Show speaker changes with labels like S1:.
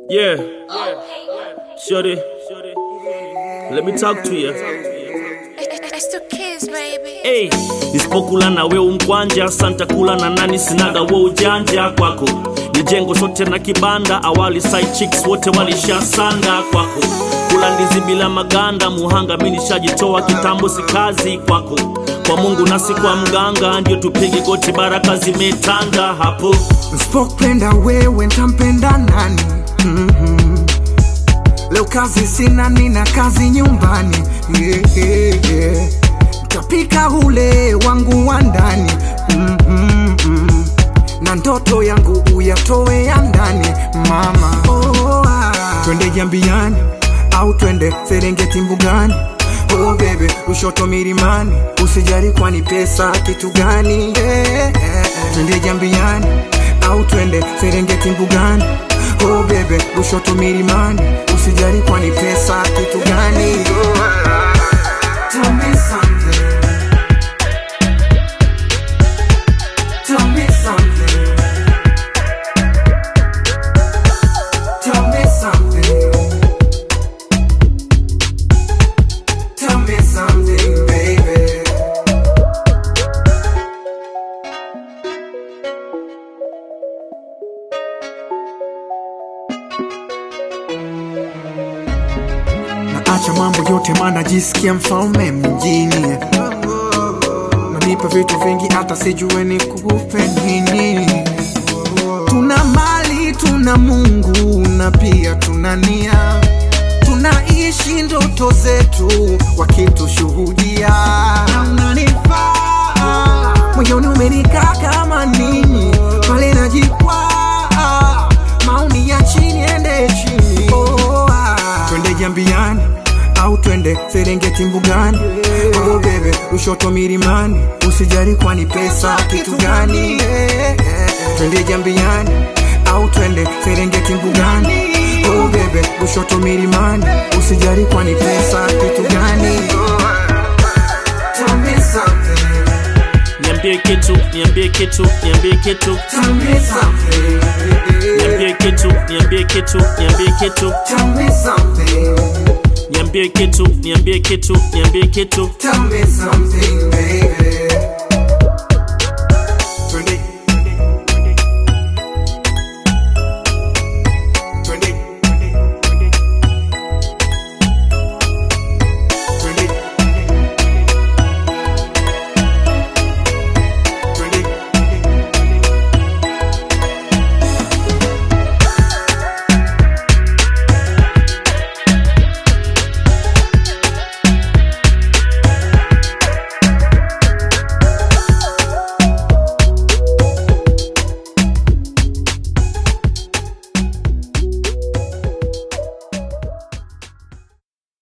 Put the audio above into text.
S1: Yeah. Shorty, let me talk to you.
S2: It's the kids, baby.
S1: Hey, nisipokula na we umkwanja, santa kula na nani? Sinaga we ujanja kwako, ni jengo sote na kibanda. Awali side chicks wote walishasanda kwako, kula ndizi bila maganda. Muhanga mi nishajitoa kitambo, si kazi kwako. Kwa Mungu nasi kwa mganga, ndio tupige goti, baraka zimetanda hapo.
S3: Nsipopenda wewe ntampenda nani? Mhm. Leo kazi sina, nina kazi nyumbani yeah, yeah, yeah. Ntapika ule wangu wa ndani mm, mm. na ndoto yangu uyatoe ya ndani mama. Oh, ah. Twende Jambiani au twende Serengeti mbugani Oh bebe, ushoto milimani, usijali kwani pesa kitu gani? yeah, yeah, yeah. Twende Jambiani au twende Serengeti mbugani Oh bebe, ushoto milimani, usijali kwani pesa kitu gani? Oh, ah. Tell me something. Tell me something. Tell me something. Tell me something, baby. Naacha mambo yote maana jisikia mfalme mjini Nanipa vitu vingi hata sijue ni kupe nini Tuna mali, tuna Mungu na pia tuna nia Tunaishi ndoto zetu wakitushuhudia Na unanifaa moyoni umenikaa kama nini pale najikwaa maoni ya chini ende chini oh, ah. twende jambiani au twende serengeti mbugani oh, bebe ushoto milimani usijari kwani pesa kitu gani twende jambiani au twende serengeti mbugani oh, bebe ushoto milimani usijari kwani pesa kitu gani Tell me something,
S1: Niambie kitu, niambie kitu, niambie kitu,
S3: tell me something,
S1: niambie kitu, niambie kitu, niambie kitu,
S3: tell me something,
S1: niambie kitu, niambie kitu, niambie kitu.
S3: tell me something, baby.